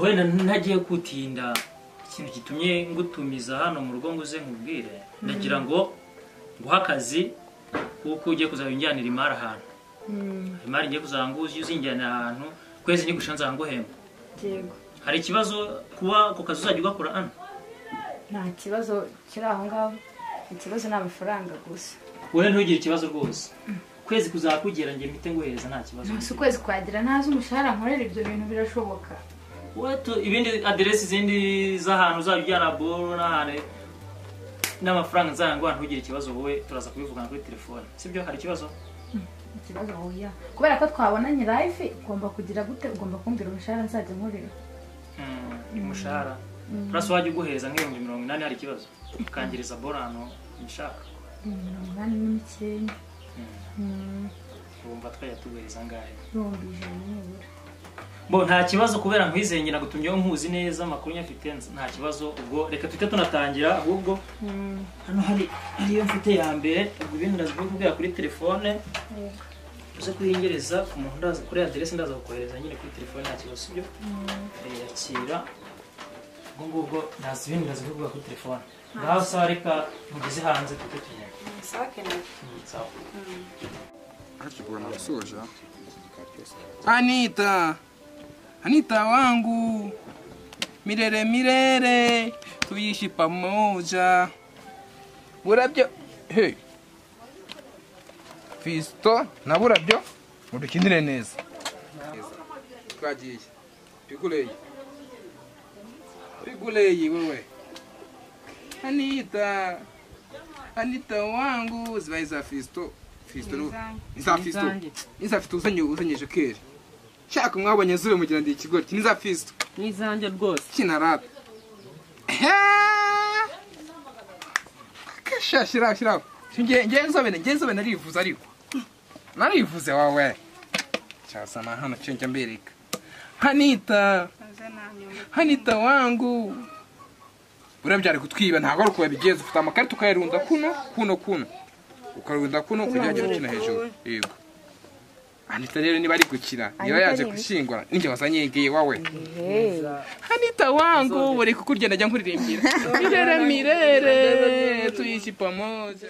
wenda ntagiye kutinda ikintu gitumye ngutumiza hano mu rugo ngo uze nkubwire ndagira ngo nguhe akazi kuko ugiye kuzajya unjyanira imari ahantu imari ngiye kuzajya ngo ujye uzinjyanira ahantu kwezi nigusha nzajya nguhemba yego hari ikibazo kuba ako kazi uzajya ugakora hano nta kibazo kiri aho ngaho ikibazo ni amafaranga gusa wowe ntugire ikibazo rwose ukwezi kuzakugera njye mpite nguhereza nta kibazo si ukwezi kwagira ntazi umushahara nkorera ibyo bintu birashoboka Watu, ibindi aderesi zindi z'ahantu uzajya ujyana boro n'ahantu n'amafaranga nzajya nguha ntugire ikibazo wowe turaza kubivugana kuri telefone sibyo hari ikibazo ikibazo huya kubera ko twabonanye live ugomba kugira gute ugomba kumbwira umushahara nzajya nkorera Mm, umushahara urasa wajya uguhereza nk'ibihumbi mirongo inani hari ikibazo ukangiriza boro ahantu ubishaka mirongo inani n'imikenda wumva twajya tuguhereza angahe ibihumbi ijana nibura bo nta kibazo kubera nkwizeye nyina gutumyeho nkuzi neza amakuru nyafite nz- nta kibazo ubwo reka tujye tunatangira ahubwo hano hari ariyo mfite ya mbere ubwo ibindi ndazivuga kubwira kuri telefone uze kuhingereza ku muntu ndaza kuri aderesi ndaza kukohereza nyine kuri telefone nta kibazo sibyo Eh, yakira ubwo ngubwo ntazi ibindi ndazivuga kuri telefone ngaho sawa reka mugeze hanze tujye tunyura Mm, sawa Hakigura nasoje. Anita. Anita wangu. Milele milele. Tuishi pamoja. Burabyo. Hey. Fisto na burabyo. Mudukinire neza. Twagiye. Piguleyi. Piguleyi wewe. Anita. Anita wangu zibaye za Fisto. Fisto ni ni za Fisto. Ni za Fisto uzanye uzanyeje kera. Shaka mwabonye zure mugira ndi ikigori. Ni za Fisto. n'izanjye rwose Kina rap. He! Kasha shira shira. Nge nge nzobene nge nzobene narivuze ariko. Narivuze wawe. Cyasa mahano cenge mbereka. Hanita. Hanita wangu. Urabyari kutwiba ntabwo ari uko wabigenza ufite amakarita ukayarunda kuno kuno kuno ukarunda kuno ukajya gukina hejuru yego Anita rero niba ari gukina niba yaje gushyingura ninjye wazanye igiye wawe Anita wangu buri kukurya najya nkuririmbira mirere mirere tuishi pamoja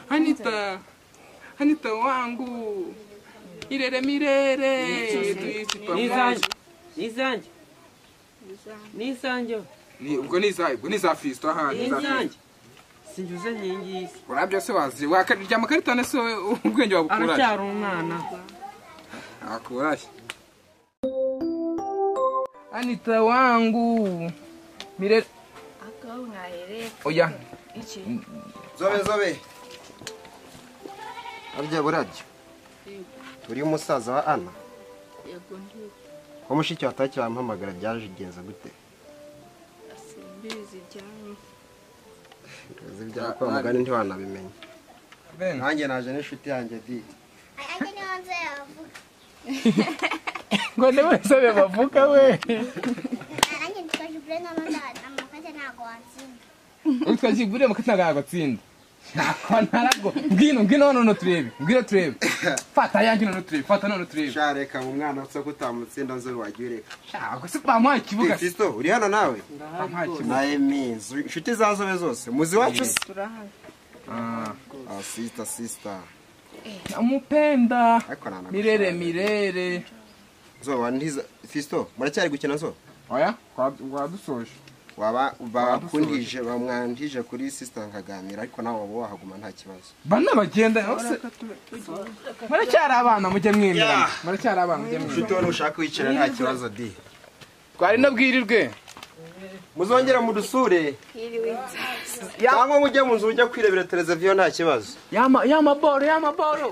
Anita Anita wangu mirere mirere tuishi pamoja n'izanjye n'izanjye n'izanjye ni ubwo ni za ubwo ni za Fisto aha ni za Fisto. n'izanjye sinjuze nkingizi urabyo se wazi wakarya amakarita na se wowe ubwenge wabukuraje aracyari umwana akuraje anita wangu mire oya zobe zobe arya burabyo uri umusaza wa ana wa mushiki wataha cyampamagara byaje igenza gute uzi ibyawe kwa mugani ntiwanabimenya nanjye naje n'inshuti yanjye di ngo ni wese be bavuga we nanjye nitwaje ibure n'amazana amakote ntabwo watsinda utwo kigurire mu katanga agatsinda nako ntarago ngwino ngwino hano nono turebe ngwino turebe fata yanjye nono turebe fata nono turebe shareka mu mwana utse ko utamutsinda nzo wagiye ureka shaka se bamuha ikibuga se Fisto uri hano nawe bamuha ikibuga nawe mizi inshuti za zobe zose muzi wacu se Ah, sister sister namupenda ariko nta na mirere mirere zoba ntiza Fisto muracyari gukina zo oya wadusoje waba bakundije bamwandije kuri sister nkaganira ariko nawe waba wahaguma nta kibazo bana bagenda bose muracyari abana mujya mwemerana muracyari abana mujya mwemerana inshuti wowe ushaka wicara nta kibazo di twari nabwirirwe muzongera mudusure cyangwa mujye mu nzu ujya kwirebera televiziyo nta kibazo yama yama boro yama boro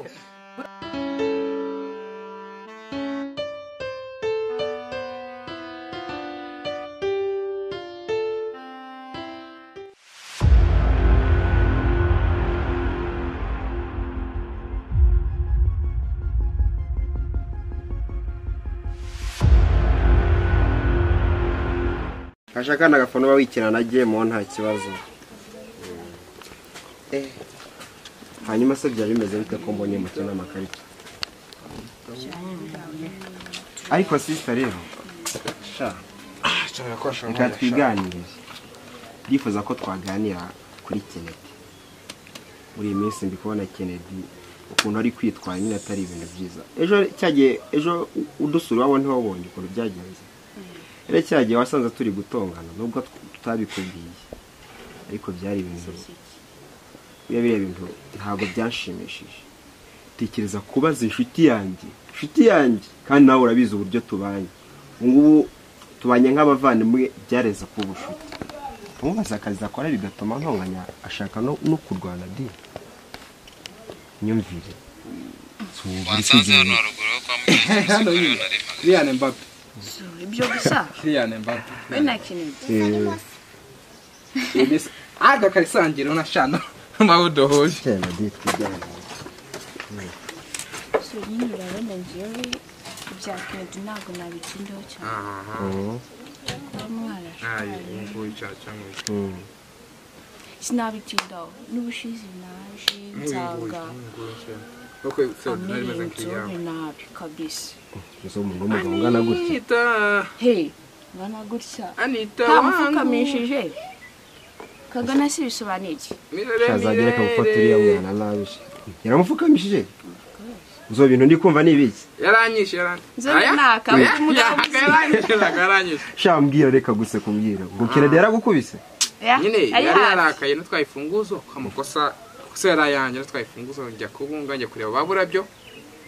kasha kandi agafana uba wikina na gemo nta kibazo hanyuma se byari bimeze bite ko mbonye muke n'amakarita ariko sisita rero sha nshobora kuba ashobora reka kuba twiganirire ndifuza ko twaganira kuri kenedi muri iyi minsi ndi kubona kenedi ukuntu ari kwitwara nyine atari ibintu byiza ejo cyagiye ejo u- udusura iwabo ntiwabonye ukuntu byagenze rero cyagiye wasanze turi gutongana nubwo tw- tutabikubwiye ariko byari ibintu biriya biriya bintu ntabwo byanshimishije tekereza kubaza inshuti yanjye inshuti yanjye kandi nawe urabizi uburyo tubanye ubu ngubu tubanye nk'abavandimwe byareza kuba ubucuti umubaza akazi akora bigatuma ntonganya ashaka no no kurwana di nyumvire wansanze hano haruguru yo kwa mugenzi hano w'umusifuzi nyine nari mpagaze kiriyane mbappe ibyo gusa kiriyane mbappe we na kinigi Eh, mbese aga karisangira unashana nawe udohoye cyane di tujyane so nyine urabona njyewe ibya kinigi ntabwo nabitindaho cyane Mm, kuba ntayo mwarashaje nguyu cyangwa cyangwa iki mm. sinabitindaho n'ubushize naje nsanga nguyu cyangwa kuko se nari meze amerewe nzobe nk'iyawe nabi kabisa Uzi umuntu w'umugabo ungana gutya anita he ngana gutya anita wangu ntamufukamishije kagana si bisobanuye iki mirere azagere akagufata uriya mirere mwana nabi se. yaramupfukamishije zo bintu ndi kumva ni ibiki yaranyishe yaranyishe Nzobe naka, oya, umugabo yaka yaranyishe naka yaranyishe sha mbwira reka gusekumbwira ngo kirade yaragukubise Ya, nyine ari yari hafi. yarakaye natwaye imfunguzo ko amakosa kosa yari ayanjye natwaye imfunguzo njya kubunga njya kureba ba burabyo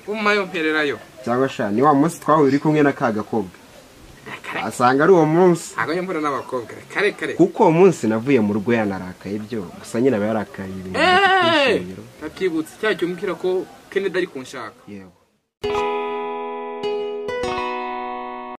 guma yompererayo cyangwa sha ni wa munsi twahuye uri kumwe na ka gakobwa asanga ari uwo munsi ntabwo njya mbona n'abakobwa kare kare kuko uwo munsi navuye mu rugo yanarakaye byo gusa nyine aba yarakaye ibintu Eeeeh! by'ishingiro nabyibutse cya gihe umbwira ko kenedi ari kunshaka yego